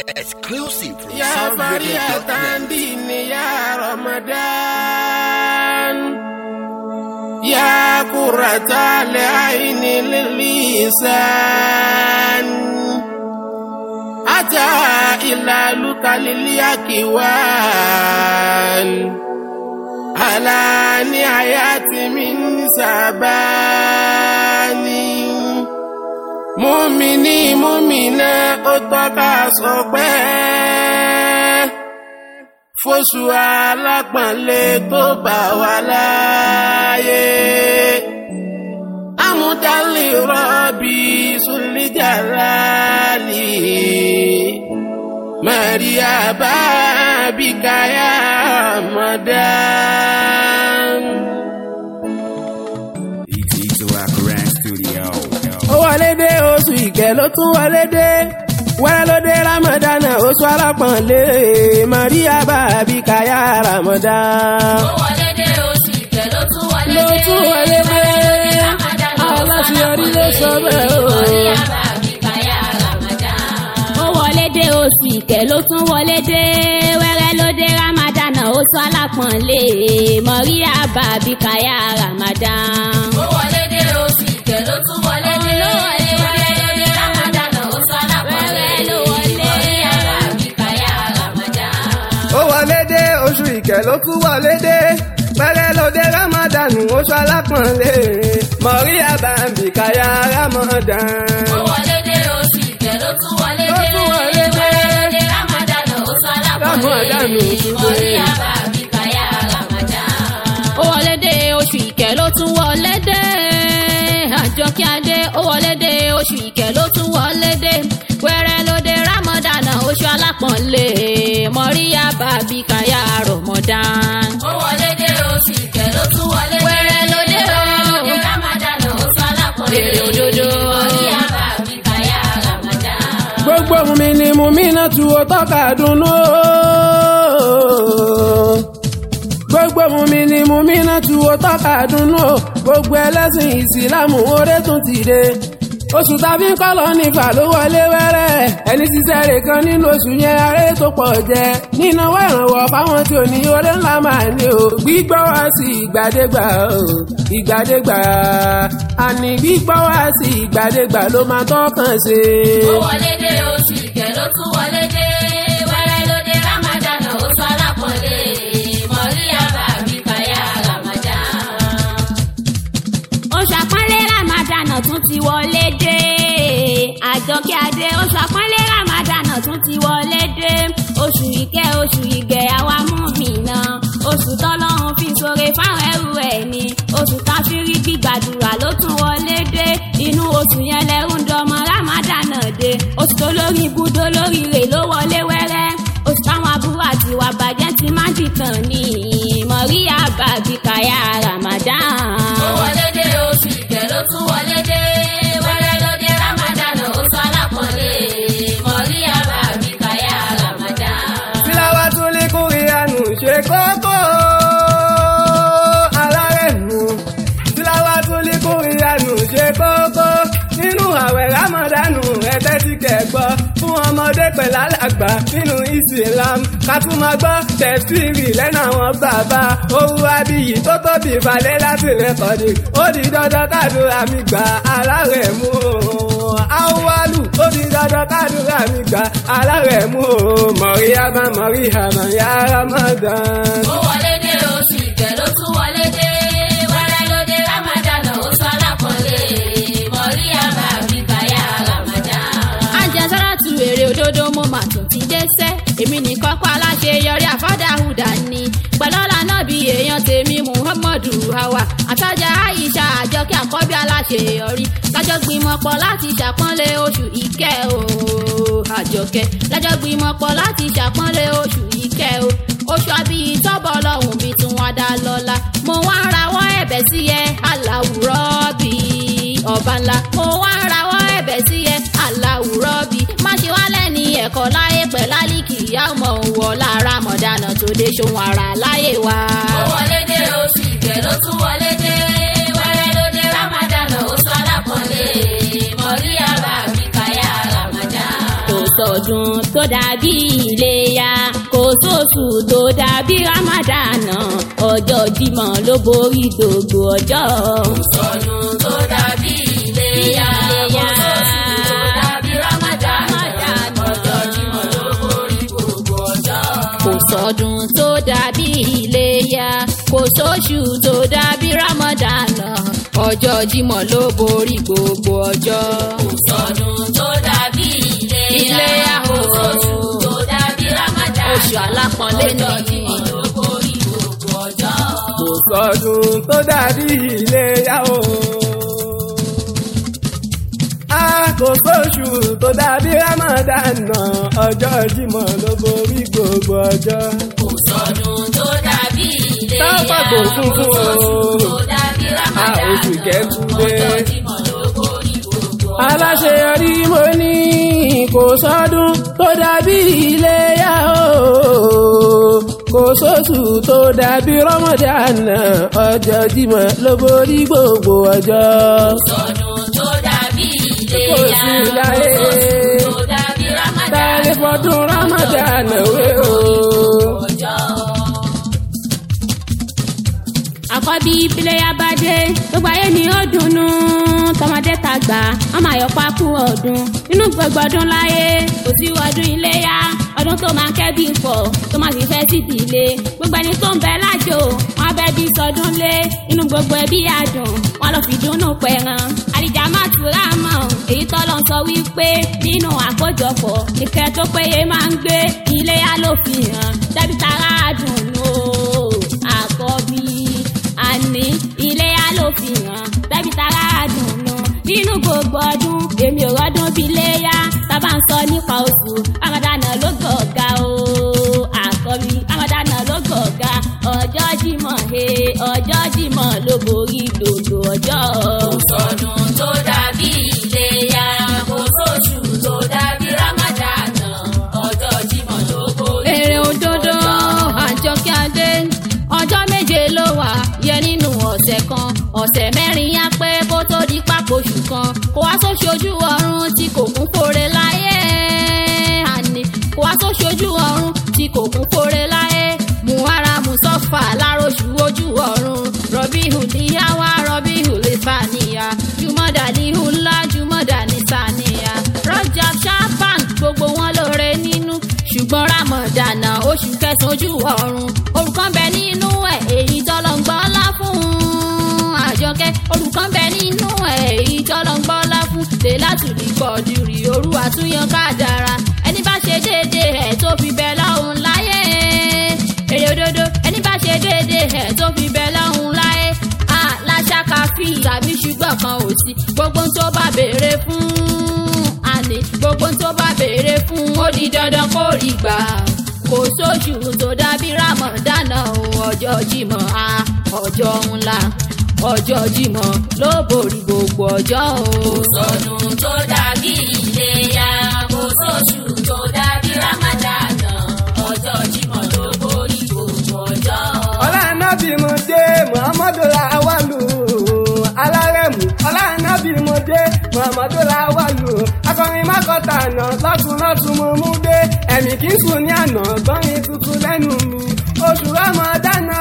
Exclusive from يا فرية soundrecord.net. دين يا رمضان يا قرة العين لللسان أتى إلى لك لليكوان على نهاية من سباني múmini múmina ó tọ́ka sọ pé fóṣù alápọ̀nlé tó bá wà láàyè amúdálì rọ́bì sùlìjàlálì maria bábíkáyà mọ̀dán. ET to Akran Studio. ó wọlé dé oṣù ìkẹ́ ló tún wọlé dé wẹ́rẹ́ ló dé ramadana oṣù alápọ̀nlé maria bàbí kaya ramadan. Ó wọlé dé oṣù ìkẹ́ ló tún wọlé ló dé. tún wọlé dé aláṣeyọrí ló sọ bẹ́ẹ̀ o. Ó wọlé dé oṣù ìkẹ́ ló tún wọlé dé. Wẹ́rẹ́ ló dé Ramadan oṣù alápọ̀nlé. Mọ̀ríyá bàbí kàyà Ramadan. Ó wọlé dé oṣù ìkẹ́ ló tún wọlé dé. Wẹ́rẹ́ ló dé Ramadan oṣù alápọ̀nlé. Mọ̀ríyá bàbí kàyà Ramadan. ó wọlé dé oṣù ìkẹ́ ló tún wọlé dé pẹ́rẹ́ ló dé ramadan oṣù alápọ̀nlé maria bàbí kaya ramadan. Ó wọlé dé oṣù ìkẹ́ ló tún wọlé Ló dé. tún wọlé dé. Wẹ́rẹ́ ló dé Ramadan oṣù alápọ̀nlé. Ramadan oṣù dé. Mọ̀ríyá bàbí kàyà Ramadan. Ó wọlé dé oṣù ìkẹ́ ló tún wọlé dé. Àjọkí Adé ó wọlé dé oṣù ìkẹ́ ló tún wọlé dé. Wẹ́rẹ́ ló dé Ramadan oṣù alápọ̀nlé. Mọ̀ríyá bàbí kàyà Ramadan. Ó wọlé dé oṣù ìkẹ́ ló tún wọlé dé. Wẹ́rẹ́ ló dé Ramadan oṣù alápọ̀nlé. Èrè òdodo. Mọ̀ríyá bàbí kàyà Ramadan. gbogbo mumi ni mumi náà tu o tọ́ka dunu o. gbogbo mumi ni mumi náà tu o tọ́ka dunu o. gbogbo ẹlẹ́sìn ìsìlámù oore tún ti dé. oṣù tàbí kọ́lọ́ nífà ló wọlé wẹ́rẹ́ ẹni ṣiṣẹ́ rẹ̀ kan nínú oṣù yẹn aré tó pọ̀ jẹ nínáwó ìrànwọ́ fáwọn tí ò ní oore ńlá máa ní o gbígbọ́ wá sí ìgbàdégbà o ìgbàdégbà àní gbígbọ́ wá sí ìgbàdégbà ló máa tọ́kàn ṣe. Ó wọlé dé oṣù ìkẹ́ ló tún wọlé dé. Wẹ́rẹ́ ló dé Ramadan oṣù alápọ̀nlé. Mọ̀ríyá bàbí kàyà Ramadan. Oṣù àpọ́nlé Ramadan tún ti wọlé dé. Àjọkẹ́ Adé oṣù àpọ́nlé Ramadan tún ti wọlé dé. Oṣù ìkẹ́ oṣù ìgẹ̀ àwa mú mi náà. Oṣù tọ́lọ́run fi sore fáwọn ẹrù ẹ̀ ni. Oṣù káfírí gbígbàdúrà ló tún wọlé dé. Inú oṣù yẹn lẹ́rù ń dọmọ Ramadan dé. Oṣù tó lórí ibùdó lórí rè ló wọlé wẹ́rẹ́. Oṣù táwọn aburú àti ìwà bàjẹ́ ti má dìtàn ní. Mọ̀ríyá bàbí kàyà Ramadan. Ó wọlé dé oṣù ìkẹ́ ló tún wọlé dé. Wẹ́rẹ́ ló dé Ramadan oṣù alápọ̀nlé. Mọ̀ríyá bàbí kàyà Ramadan. Tilawa tún lè kúrìánù ṣe kókó alárẹ̀mú. Tilawa tún lè kúrìánù ṣe kókó nínú àwẹ̀ Rámọ̀dánù ẹ̀tẹ́ ti kẹ̀gbọ́ fún ọmọdé pẹ̀lú alàgbà nínú Islam. Ká tún máa gbọ́ tẹ̀síìrì lẹ́nu àwọn bàbá. Owó abiyì tó tóbi ìfàlẹ́ láti rẹ̀kọ̀dì. Ó di dandan kádùrà mi gbà alárẹ̀mú. Awalu ó di dandan kádùrà mi gbà alárẹ̀mú. Mọ̀ríyámá mọ̀ríyámá yá Ramadan. Ó wọlé dé oṣù ìkẹ́ ló tún wọlé dé. Wẹ́rẹ́ ló dé Ramadan oṣù alápọ̀nlé. Mọ̀ríyá bàbí kàyà Ramadan. Àjẹsára tu èrè òdodo mo mà tún ti dé sẹ́. Èmi nìkan kọ́ aláṣẹ yọrí àfádàhùdà ni. Pẹ̀lọ́lá náà bí èèyàn tèmi Muhammadu Hawa. Àtàjà Aisha àjọkẹ́ àkọ́bí aláṣẹ yọrí. Lájọ́ gbìmọ̀ pọ̀ láti ṣàpọ́nlé oṣù ìkẹ́ o. Àjọkẹ́ lájọ́ gbìmọ̀ pọ̀ láti ṣàpọ́nlé oṣù ìkẹ́ o. Oṣù àbíyí tọ́bọ̀ lọ́hùn bí tún wá dá lọ́la. Mo wá ń rawọ́ ẹ̀bẹ̀ sí ẹ aláwùrọ̀ bí ọba ńlá. Mo wá ń rawọ́ ẹ̀bẹ̀ sí ẹ aláwùrọ̀ bí. Má ṣe wá lẹ́ni ẹ̀kọ́ láyé pẹ̀ lálìkì ìyá ọmọ òwò lára mọ̀dánà tó dé ṣòwò ara láyé wa. Ó wọlé dé oṣù ìkẹ́ ló tún wọlé dé. Wẹ́rẹ́ ló dé Ramadan oṣù alápọ̀nlé. Mọ̀ríyá bàbí kàyà Ramadan. Kò sọ sọdún tó dàbí iléyá kò sóṣù tó dàbí ramadana ọjọ́ jímọ̀ ló borí gbogbo ọjọ́. kò sọdún tó dàbí iléyá kò sóṣù tó dàbí ramadana ọjọ́ jímọ̀ ló borí gbogbo ọjọ́. kò sọdún tó dàbí iléyá kò sóṣù tó dàbí ramadana ọjọ́ jímọ̀ ló borí gbogbo ọjọ́. kò sọdún tó dàbí iléyá kò sóṣù tó dàbí ramadana oṣù alápọ̀nlé ní ọjọ́ jímọ̀ ló borí gbogbo ọjọ́. kò sọdún tó dàbí iléyá o. a kò sóṣù tó dàbí ramadana ọjọ́ jímọ̀ ló borí gbogbo ọjọ́. kò sọdún tó dàbí iléyá Tápà kò kún fún o. tó dàbí a ramadana oṣù kẹtùlé. ọjọ́ jímọ̀ ló borí gbogbo ọjọ́. aláṣeyọrí mo ní kò sọdún tó dàbí iléyá o kò sóṣù tó dàbí rọmọdánà ọjọ́ jímọ̀ ló borí gbogbo ọjọ́. sọdún tó dàbí Kò iléyá sí láyé. kò sóṣù tó dàbí ramadana tálẹ́ fọdún rọmọdánà wé o. ọjọ́. àkọ́bí ìpìlẹ̀yà bá dé gbogbo ayé ni ó dunnú tọmọdé tàgbà ọmọ àyọ̀pá kú ọdún nínú gbogbo ọdún láyé kò sí ọdún iléyà ọdún tó máa kẹ́bí pọ̀ tó máa sì fẹ́ sí ìdílé gbogbo ẹni tó ń bẹ lájò wọn bẹ bí sọdún lé inú gbogbo ẹbí àdùn wọn lọ fi dùnnú pẹ̀ràn àdìjà má tura mọ́ èyí tọ́lọ́ sọ wípé nínú àkójọpọ̀ ìkẹ́ tó péye máa ń gbé iléyà ló fi hàn dábì tara àdùnnú àkọ́bí àní iléyà ló fi hàn dábì tara àdùnnú nínú gbogbo ọdún èmi ò rọ́dún bí léyà tábà ń sọ nípa oṣù ramadana ló gọ̀ọ̀gá o àkọ́bí ramadana ló gọ̀ọ̀gá ọjọ́ jímọ̀ he ọjọ́ jímọ̀ ló borí gbogbo ọjọ́. kò sọdún tó dàbí iléyà kò sóṣù tó dàbí ramadana ọjọ́ jímọ̀ ló borí. èrè òdodo àjọkẹ́ adé ọjọ́ méje ló wà yẹ nínú ọ̀sẹ̀ kan ọ̀sẹ̀ mẹ́rin yá pé kó tó di pápó oṣù kan kó wá sóṣojú ọ̀run tí kò kún kóre láyé àní kó wá sóṣojú ọ̀run tí kò kún kóre láyé muhara musọfà lároṣù ojú ọ̀run rọbí hùdíyàwá rọbí hùlẹ́fàníyà jùmọ̀dà ní hùlá jùmọ̀dà ní sàníyà rọjà ṣáfàn gbogbo wọn lóore nínú ṣùgbọ́n rámọ̀dánà oṣù kẹsàn-án ojú ọ̀run orúkọ ń bẹ nínú ẹ̀ èyí tọ́lọ́ ń gbọ́ ńlá fún un àjọkẹ́ orúkọ ń bẹ nínú ẹ̀ èyí tọ́lọ́ ń gbọ́ ńlá fún tèlátùlì pọ̀jùrì òru àtúnyàn kádàrá ẹni bá ṣe déédéé ẹ̀ tó fi bẹ lọ́hùn láyé èrè òdodo ẹni bá ṣe déédéé ẹ̀ tó fi bẹ lọ́hùn láyé aláṣàkà fi tàbí ṣùgbọ́n kan ò sí gbogbo ohun tó bá béèrè fún àní gbogbo ohun tó bá béèrè fún ó di dandan kó rí gbà kò sóṣù tó dàbí rámọ̀dánà o ọjọ́ jímọ̀ a ọjọ́ ńlá ọjọ́ jímọ̀ ló borí gbogbo ọjọ́ o. kò sọdún tó dàbí iléyà kò sóṣù tó dàbí rámọ̀dánà ọjọ́ jímọ̀ ló borí gbogbo ọjọ́. ọlànàbí mo dé muhammadu lawalu alárẹ̀mú ọlànàbí mo dé muhammadu lawalu akọrin mákọta àná lọ́tún lọ́tún mo mú dé ẹ̀mí kì í sùn ní àná gbọ́nrin tuntun lẹ́nu mi oṣù ramadana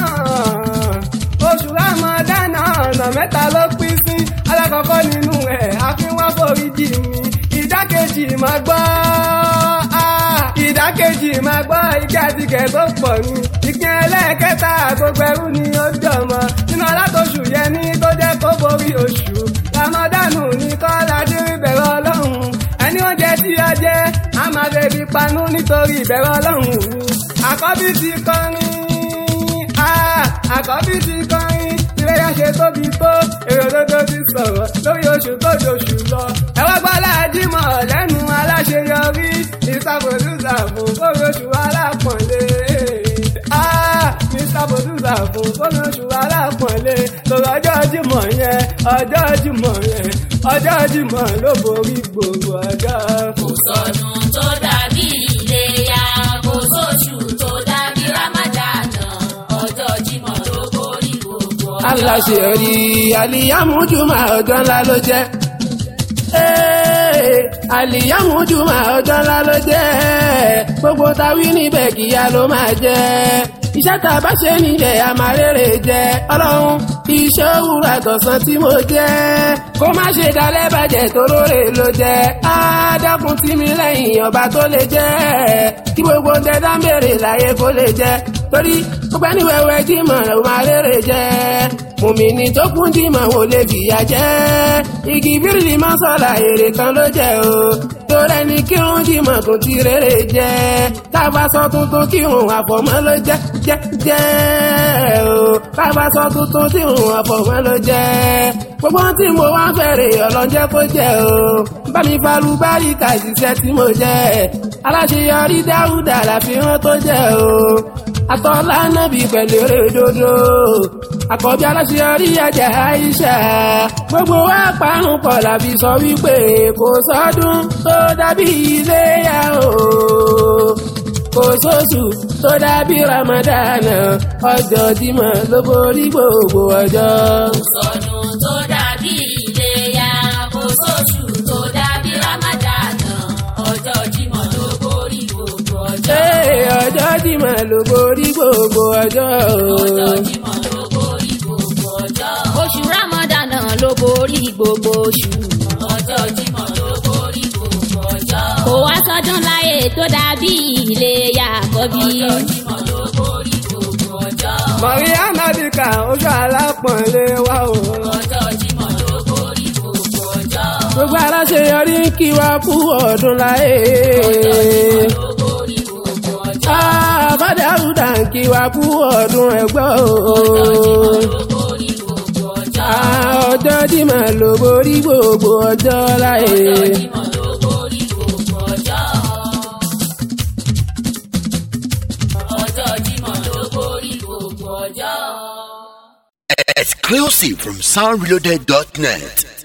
oṣù ramadana ọ̀nà mẹ́ta ló pín sí alákọ̀ọ́kọ́ nínú ẹ̀ àfihàn foríjì mi ìdákejì máa gbọ́ ah, ìdákejì máa gbọ́ ìjà àtìkẹ́ tó pọ̀ ní ìpín ẹlẹ́ẹ̀kẹta gbogbo ẹrú ni ó jọmọ nínú alátòṣù yẹn ní tó jẹ́ kó borí oṣù ramadanu ní kọ́lá dírí bẹ̀rẹ̀ ọlọ́run ẹni oúnjẹ tí a jẹ a máa lè fi panú nítorí ìbẹ̀rẹ̀ ọlọ́run ni àkọ́bí ti kọrin ah, àkọ́bí ti kọrin ìrẹ́yà ṣe tóbi tó èrò òdodo ti sọ̀rọ̀ lórí oṣù tó jòṣù lọ ẹ̀wọ́n gbọ́lá jímọ̀ lẹ́nu aláṣeyọrí ìsàbòdúsà fún kóró oṣù alápọ̀nlé. Ah, Mr. Producer fún kóró oṣù alápọ̀nlé lórí ọjọ́ jímọ̀ yẹn ọjọ́ jímọ̀ yẹn ọjọ́ jímọ̀ ló borí gbogbo ọjọ́. kò sọdún tó dàbí iléyà kò sóṣù tó dàbí rámádánà ọjọ́ jímọ̀ ló borí gbogbo ọjọ́. aláṣeyọrí àlìyámújúmọ̀ ọjọ́ ńlá ló jẹ́. Ee, àlìyámújúmọ̀ ọjọ́ ńlá ló jẹ́ gbogbo táwí níbẹ̀ kíá ló máa jẹ́ iṣẹ́ tá a bá ṣe níbẹ̀ a máa rere jẹ́ ọlọ́run iṣẹ́ òwúrọ̀ àtọ̀sán tí mo jẹ́ kó má ṣe dalẹ̀ bàjẹ́ tó lóore ló jẹ́ á dákun tí mi lẹ́yìn ọba tó lè jẹ́ kí gbogbo ń tẹ́tà ń béèrè láyé kó lè jẹ́ torí gbogbo ẹni wẹ́wẹ́ jímọ̀ ló máa rere jẹ́ mùmíní tó kún jímọ̀ wò lè fìyà jẹ́ igi bírílì máa ń sọ̀la èrè kan ló jẹ́ o torí ẹni kírun jímọ̀ tó ti rere jẹ́ káfa sọ tuntun kírun àfọ̀mọ́ ló jẹ́ jẹ́ jẹ́ o káfa sọ tuntun kírun àfọ̀mọ́ ló jẹ́ gbogbo tí mo wá ń fẹ́rẹ̀ ọlọ́jẹ́ kó jẹ́ o bá mi falu báríkà ṣiṣẹ́ tí mo jẹ́ aláṣeyọrí dáúdà láfihàn tó jẹ́ o atọ́lá nábì pẹ̀lú eré dodo àkọ́bí aláṣeyọrí ajá Aisha gbogbo wa parun pọ̀ làbí sọ wípé kò sọ́dún tó dàbí iléyá o kò sóṣù tó dàbí Ramadana ọjọ́ Jímọ̀ ló borí gbogbo ọjọ́. sọdún tó dàbí iléyá kò sóṣù tó dàbí ramadana ọjọ́ jímọ̀ ló borí gbogbo ọjọ́. Ee, ọjọ́ Jímọ̀ ló borí gbogbo ọjọ́. ọjọ́ jímọ̀ ló borí gbogbo ọjọ́. oṣù ramadana ló borí gbogbo oṣù. ọjọ́ jímọ̀ ló borí gbogbo ọjọ́. kò wá sọ́dún láyé tó dàbí iléyá àkọ́bí. ọjọ́ jímọ̀ ló borí gbogbo ọjọ́. Mọ̀ríyá Mádìkà oṣù alápọ̀nlé wa o. ọjọ́ jímọ̀ ló borí gbogbo ọjọ́. Gbogbo aláṣeyọrí ń kí wa kú ọdún láyé. ló borí gbogbo ọjọ́. Àbádé àrùdà ń kí wa kú ọdún ẹgbẹ́ o. ló borí gbogbo ọjọ́. Ọjọ́ Jímọ̀ ló borí gbogbo ọjọ́ láyé. Jímọ̀ ló borí gbogbo ọjọ́. ọjọ́ Jímọ̀ ló borí gbogbo ọjọ́. Exclusive from soundreloaded.net.